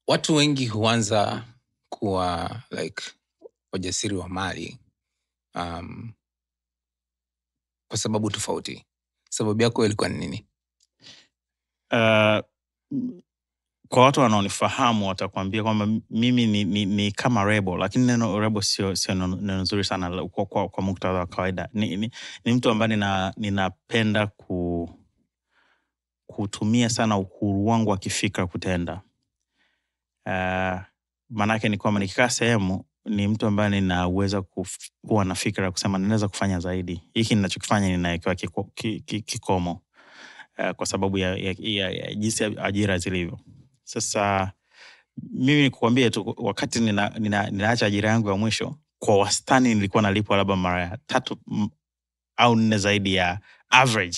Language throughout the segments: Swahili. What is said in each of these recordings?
watu wengi huanza kuwa like wajasiri wa mali um, kwa sababu tofauti sababu yako ilikuwa ni nini Uh, kwa watu wanaonifahamu watakwambia kwamba mimi ni, ni, ni kama rebo lakini neno rebo sio sio neno neno nzuri sana la- kwa, kwa, kwa muktadha wa kawaida ni, ni, ni mtu ambaye nina, ninapenda ku, kutumia sana uhuru wangu wa kifikra kutenda uh, maanaake ni kwamba nikikaa sehemu ni mtu ambaye ninaweza kuf- kuwa na fikra ya kusema ninaweza kufanya zaidi hiki ninachokifanya ninawekewa kiko, ki, ki, kikomo uh, kwa sababu ya, ya, ya, ya jinsi ajira zilivyo sasa mimi nikuambie tu wakati nina, nina, ninaacha ajira yangu ya mwisho kwa wastani nilikuwa nalipwa labda mara ya tatu m- au nne zaidi ya average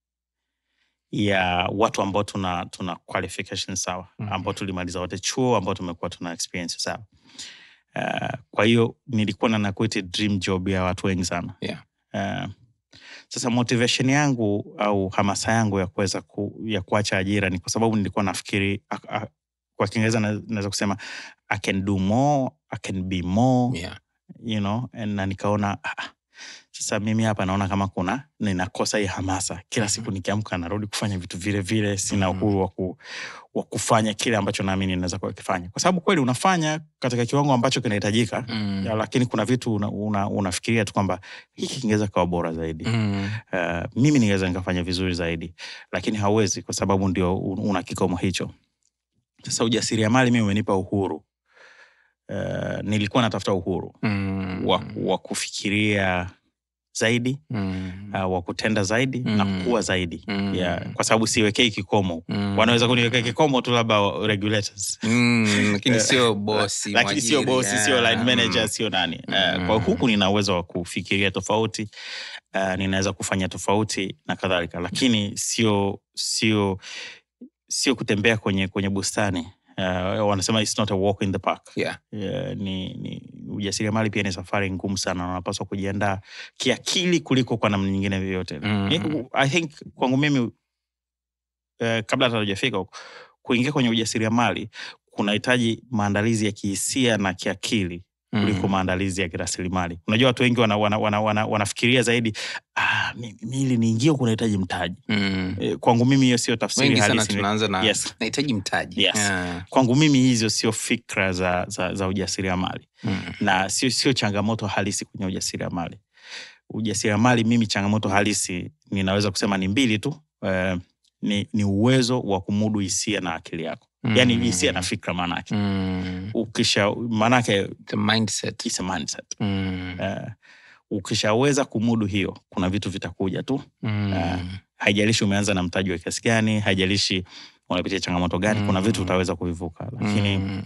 ya watu ambao tuna tuna qualification sawa Mhm. ambao tulimaliza wote chuo ambao tumekuwa tuna experience sawa uh, kwa hiyo nilikuwa na nakuiti dream job ya watu wengi sana Yeah. uh, sasa motivation yangu au hamasa yangu ya kuweza ku, ya kuacha ajira ni kwa sababu nilikuwa nafikiri a, a, kwa kiingereza na- naweza kusema i can do more i can be more yeah. you know and na nikaona ah, sasa mimi hapa naona kama kuna ninakosa hii hamasa kila siku nikiamka narudi kufanya vitu vile vile sina Mhm. uhuru wa, ku, wa kufanya kile ambacho naamini naweza kukifanya kwa sababu kweli unafanya katika kiwango ambacho kinahitajika Mm. ya, lakini kuna vitu una, una, unafikiria tu kwamba hiki kingeweza kawa bora zaidi Mm. uh, mimi ningeweza nikafanya vizuri zaidi lakini hauwezi kwa sababu ndio un- una kikomo hicho sasa ujasiriamali mimi umenipa uhuru uh, nilikuwa natafuta uhuru Mm. wa, wa kufikiria zaidi Mm. uh, wa kutenda zaidi na Mm. kuwa zaidi Mm. yeah, kwa sababu siwekei kikomo Mm. wanaweza kuniwekea kikomo tu labda regulators Mm, lakini Eh, sio bosi lakini sio mwajiri, bosi sio yeah. line manager Mm. sio nani Mm. uh, kwa huku nina uwezo wa kufikiria tofauti uh, ninaweza kufanya tofauti na kadhalika lakini sio sio sio kutembea kwenye kwenye bustani uh, wanasema it's not a walk in the park Yeah. uh, ni, ni ujasiriamali pia ni safari ngumu sana na unapaswa kujiandaa kiakili kuliko kwa namna nyingine yoyote Mm. Ni- i think kwangu mimi uh, kabla hata hujafika huko, kuingia kwenye ujasiriamali kunahitaji maandalizi ya kihisia na kiakili kuliko Mm. maandalizi ya kirasilimali unajua watu wengi wana, wana, wana, wana, wanafikiria zaidi ah, mi- mi ili niingie kunahitaji mtaji Mm. e, kwangu mimi hiyo sio tafsiri wengi sana halisi tunaanza na yes. nahitaji mtaji Yes. Yeah. kwangu mimi hizo sio fikra za, za, za ujasiriamali Mm. na sio sio changamoto halisi kwenye ujasiriamali ujasiriamali mimi changamoto halisi ninaweza kusema ni mbili tu uh, ni, ni uwezo wa kumudu hisia na akili yako yaani Mm. hisia na fikra maanake Mm. ukisha maanake The mindset. it's a mindset Mm. uh, ukishaweza kumudu hiyo kuna vitu vitakuja tu Mm. Ah, haijalishi umeanza na mtaji wa kiasi gani haijalishi unapitia changamoto gani kuna vitu Mm. utaweza kuvivuka lakini Mm.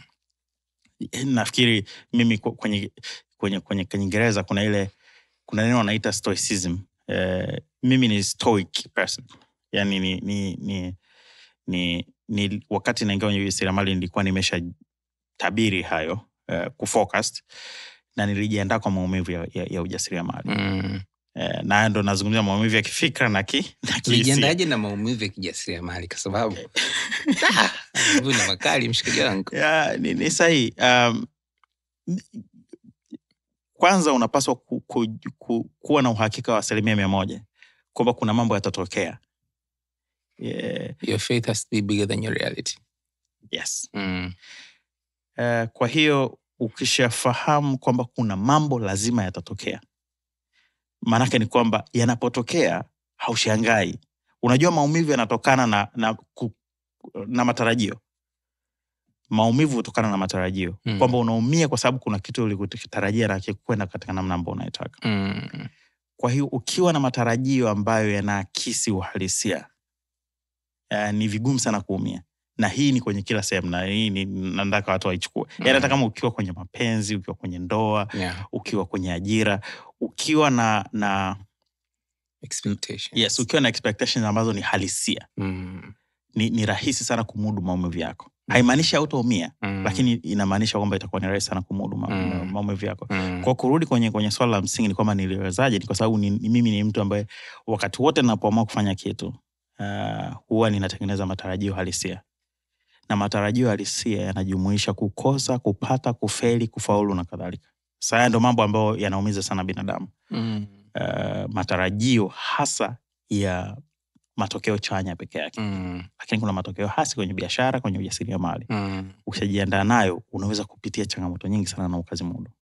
nafikiri mimi ku- kwenye kwenye kwenye kiingereza kuna ile kuna neno wanaita stoicism eh, mimi ni stoic person yani ni, ni, ni, ni, ni wakati naingia kwenye ujasiriamali nilikuwa nimesha tabiri hayo eh, kufocused na nilijiandaa kwa maumivu ya, ya, ya ujasiriamali Mm. eh, na ndo nazungumzia maumivu ya kifikra na, ki, na kihisia. ulijiandaje na maumivu ya kijasiriamali kwa sababu Ah, maumivu ni makali mshikaji wangu ya, ni, ni sahihi um, kwanza unapaswa ku, ku, ku, kuwa na uhakika wa asilimia mia moja kwamba kuna mambo yatatokea yeah, your faith has to be bigger than your reality yes. mm. uh, kwa hiyo ukishafahamu kwamba kuna mambo lazima yatatokea maanake ni kwamba yanapotokea haushangai unajua maumivu yanatokana na, na, ku, na matarajio maumivu hutokana na matarajio Mm. kwamba unaumia kwa sababu kuna kitu ulikutarajia na kikwenda katika namna ambao unaitaka Mm. kwa hiyo ukiwa na matarajio ambayo yanaakisi uhalisia uh, ni vigumu sana kuumia na hii ni kwenye kila sehemu na hii ni nataka watu waichukue mm. yani hata kama ukiwa kwenye mapenzi ukiwa kwenye ndoa Yeah. ukiwa kwenye ajira ukiwa na na Expectations. yes ukiwa na expectations ambazo ni halisia Mm. ni, ni rahisi sana kumudu maumivu yako haimaanishi hautaumia Mm. lakini inamaanisha kwamba itakuwa ni rahisi sana kumudu ma, Mm. maumivu yako Mm. kwa kurudi kwenye kwenye swala la msingi ni kwamba niliwezaje ni kwa sababu ni, ni mimi ni mtu ambaye wakati wote ninapoamua kufanya kitu uh, huwa ninatengeneza matarajio halisia na matarajio halisia yanajumuisha kukosa kupata kufeli kufaulu na kadhalika sasa haya ndo mambo ambayo yanaumiza sana binadamu Mm. uh, matarajio hasa ya matokeo chanya peke yake Mm. lakini kuna matokeo hasi kwenye biashara kwenye ujasiriamali Mm. ukishajiandaa nayo unaweza kupitia changamoto nyingi sana na ukazimudu